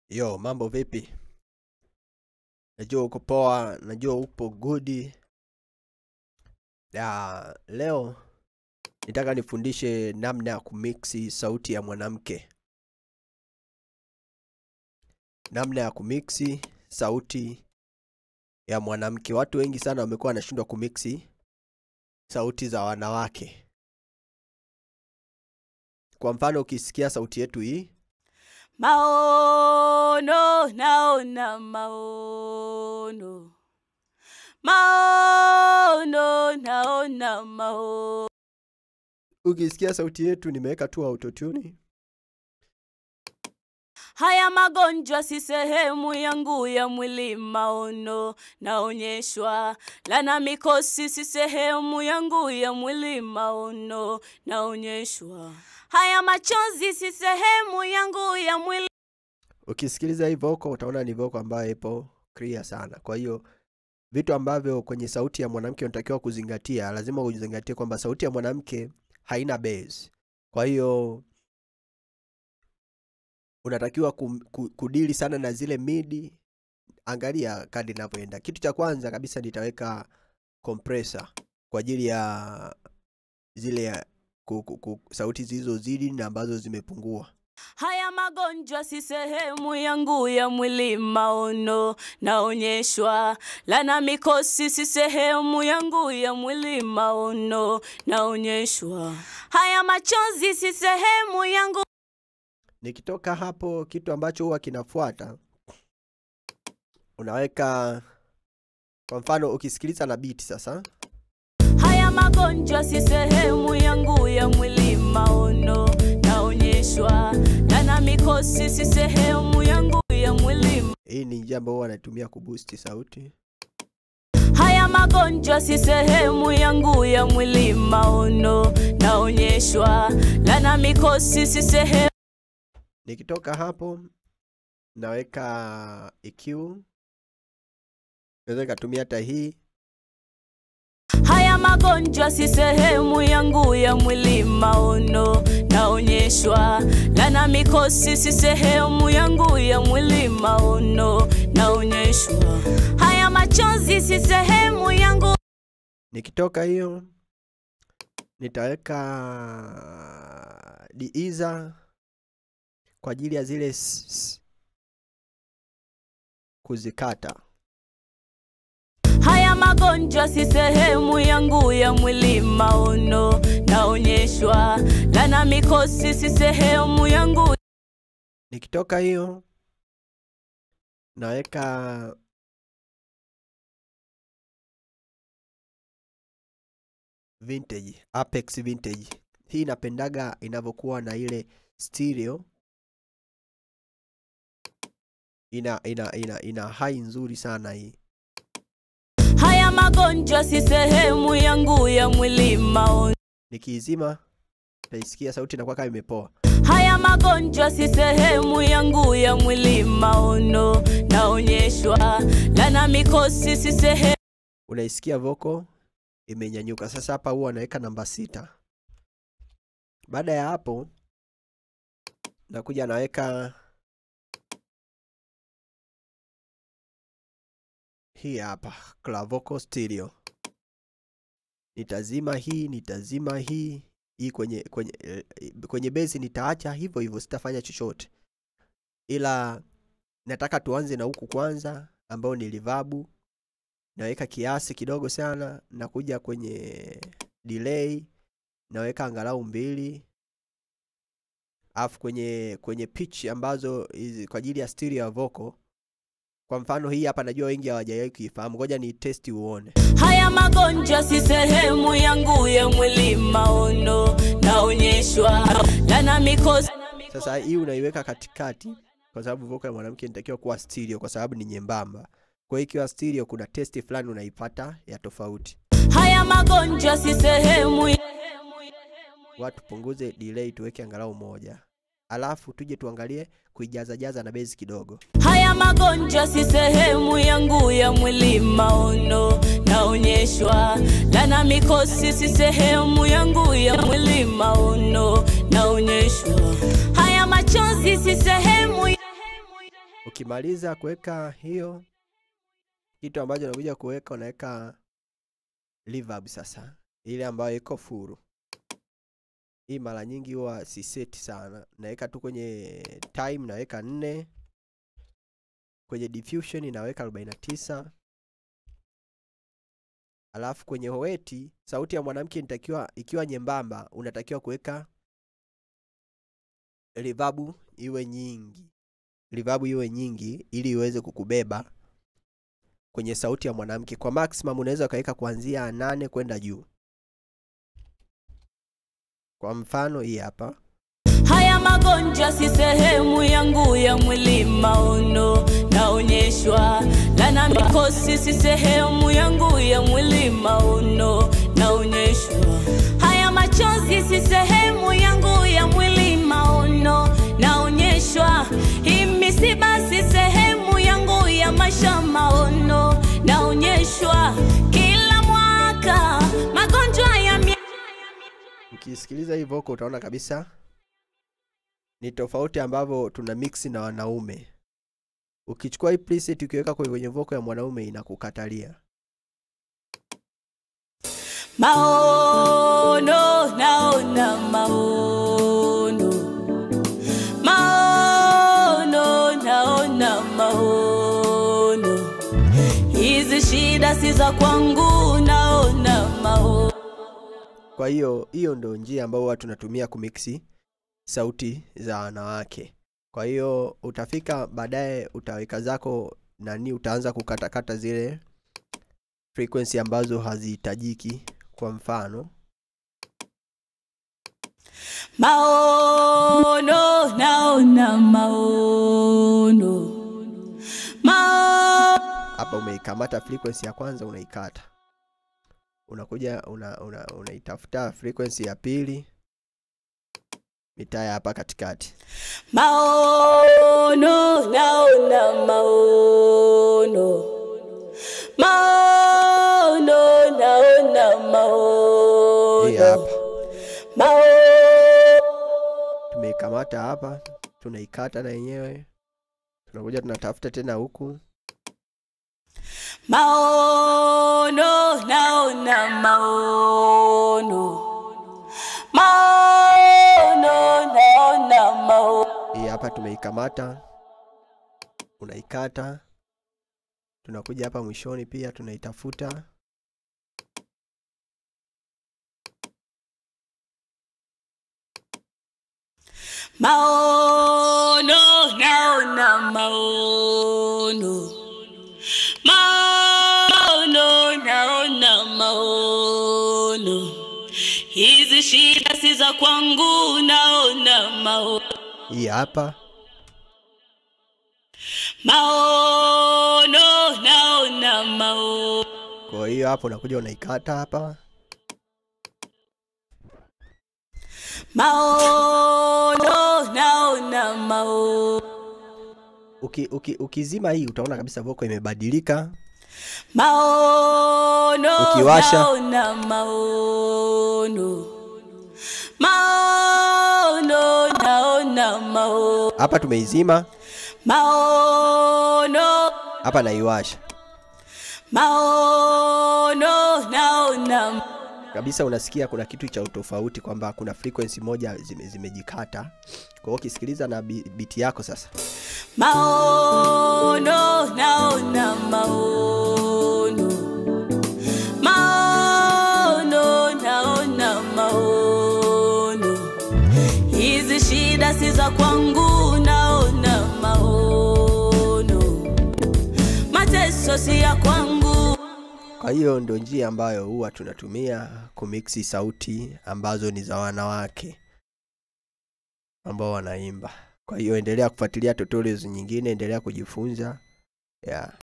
Yo, mambo vipi? Najua uko poa, najua upo good. Ya, leo nitaka nifundishe namna ya kumixi sauti ya mwanamke. Namna ya kumixi sauti ya mwanamke. Watu wengi sana wamekuwa wanashindwa kumixi sauti za wanawake. Kwa mfano ukisikia sauti yetu hii, Maono, naona maono. Maono, naona maono. ukisikia sauti yetu nimeweka tu autotune. Haya magonjwa si sehemu yangu ya mwili, maono naonyeshwa. Lana mikosi si sehemu yangu ya mwili, maono naonyeshwa. Haya machozi si sehemu yangu ya mwili. Ukisikiliza hii vocal utaona ni vocal ambayo ipo clear sana. Kwa hiyo vitu ambavyo kwenye sauti ya mwanamke unatakiwa kuzingatia, lazima uzingatie kwamba sauti ya mwanamke haina bass. Kwa hiyo unatakiwa kum- ku- kudili sana na zile midi. Angalia kadi inavyoenda. Kitu cha kwanza kabisa nitaweka compressor kwa ajili ya zile ya, ku, ku, ku, sauti zilizozidi na ambazo zimepungua. Haya magonjwa si sehemu yangu ya mwili, maono naonyeshwa. Lana mikosi si sehemu yangu ya mwili, maono naonyeshwa. Haya machozi si sehemu yangu Nikitoka hapo, kitu ambacho huwa kinafuata unaweka, kwa mfano ukisikiliza na beat sasa, Haya magonjwa si sehemu yangu ya mwili, maono naonyeshwa. Lana mikosi si sehemu yangu ya mwili. hii ni njia ambayo huwa natumia kuboost sauti. Haya magonjwa si sehemu yangu ya mwili, maono naonyeshwa. Lana mikosi si sehemu Nikitoka hapo naweka EQ, naweza nikatumia hata hii. Haya magonjwa si sehemu yangu ya mwili, maono naonyeshwa. Lana mikosi si sehemu yangu ya mwili, maono naonyeshwa. Haya machozi si sehemu yangu Nikitoka hiyo nitaweka diiza kwa ajili ya zile s- s- kuzikata. Haya magonjwa si sehemu yangu ya mwili, maono naonyeshwa. Lana mikosi si sehemu yangu Nikitoka hiyo naweka vintage, Apex vintage. Hii inapendaga inavyokuwa na ile stereo, ina ina ina, ina high nzuri sana hii. Haya magonjwa si sehemu yangu ya mwili, maono Nikiizima taisikia sauti inakuwa kama imepoa. Haya magonjwa si sehemu yangu ya mwili, maono naonyeshwa. Lana mikosi si sehemu Unaisikia vocal imenyanyuka. Sasa hapa huwa naweka namba sita. Baada ya hapo nakuja naweka hii hapa clavocal stereo. Nitazima hii, nitazima hii hii kwenye kwenye eh, kwenye base nitaacha hivyo hivyo, sitafanya chochote, ila nataka tuanze na huku kwanza, ambao ni reverb. Naweka kiasi kidogo sana, nakuja kwenye delay naweka angalau mbili, alafu kwenye kwenye pitch ambazo hizi kwa ajili ya stereo ya vocal. Kwa mfano hii hapa, najua wengi hawajawahi kuifahamu, ngoja ni test uone. Haya magonjwa si sehemu yangu ya mwili, maono naonyeshwa. Lana mikosi Sasa hii unaiweka katikati, kwa sababu vocal ya mwanamke inatakiwa kuwa stereo, kwa sababu ni nyembamba. Kwa hiyo ikiwa stereo, kuna testi fulani unaipata ya tofauti. Haya magonjwa si sehemu Watu punguze delay, tuweke angalau moja, alafu tuje tuangalie kuijazajaza na bezi kidogo. Haya magonjwa si sehemu yangu ya mwili, maono naonyeshwa. Lana mikosi si sehemu yangu ya mwili, maono naonyeshwa. Haya machozi si sehemu Ukimaliza kuweka hiyo, kitu ambacho unakuja kuweka unaweka reverb sasa, ile ambayo iko furu. Hii mara nyingi huwa si seti sana, naweka tu kwenye time, naweka nne kwenye diffusion naweka 49 alafu kwenye hoeti sauti ya mwanamke inatakiwa ikiwa nyembamba, unatakiwa kuweka reverb iwe nyingi, reverb iwe nyingi ili iweze kukubeba kwenye sauti ya mwanamke. Kwa maximum unaweza ukaweka kuanzia nane kwenda juu. Kwa mfano hii hapa Haya magonjwa si sehemu yangu ya mwili maono, naonyeshwa lana mikosi si sehemu yangu ya mwili maono, naonyeshwa haya machozi si sehemu yangu ya mwili maono, naonyeshwa hii misiba si sehemu yangu ya maisha maono, naonyeshwa kila mwaka magonjwa ya mia ukisikiliza hii vocal utaona kabisa ni tofauti ambavyo tuna mix na wanaume. Ukichukua hii preset ukiweka kwenye kwenye vocal ya mwanaume inakukatalia. Maono, naona maono. Maono, naona maono. Hizi shida si za kwangu, naona maono. Kwa hiyo hiyo ndo njia ambayo huwa tunatumia kumixi sauti za wanawake. Kwa hiyo utafika baadaye, utaweka zako nani, utaanza kukatakata zile frequency ambazo hazihitajiki. Kwa mfano Maono, naona maono. Maono. hapa umeikamata frequency ya kwanza unaikata, unakuja una, una, unaitafuta frequency ya pili mitaya hapa katikati. Maono, naona maono. Maono, naona Hii hapa maono. Maono. tumeikamata hapa, tunaikata na yenyewe, tunakuja tunatafuta tena huku Maono, naona maono. Maono, naona maono. hii hapa tumeikamata, unaikata, tunakuja hapa mwishoni pia tunaitafuta Maono, naona maono. Maono, naona maono. Hizi shida si za kwangu, naona maono. hii hapa Maono, naona maono. kwa hiyo hapo unakuja unaikata hapa Maono, naona maono. uki, uki, ukizima hii utaona kabisa voko imebadilika Maono, Ukiwasha. naona maono. Maono, naona maono. hapa tumeizima Maono, hapa naiwasha maono, naona kabisa unasikia kuna kitu cha utofauti kwamba kuna frequency moja zime, zimejikata kwa hiyo ukisikiliza na bi- biti yako sasa maono, naona maono. Maono, naona maono. Hizi shida si za kwangu, naona maono. Mateso si ya kwangu. kwa hiyo ndo njia ambayo huwa tunatumia kumiksi sauti ambazo ni za wanawake ambao wanaimba kwa hiyo endelea kufuatilia tutorials nyingine endelea kujifunza yeah.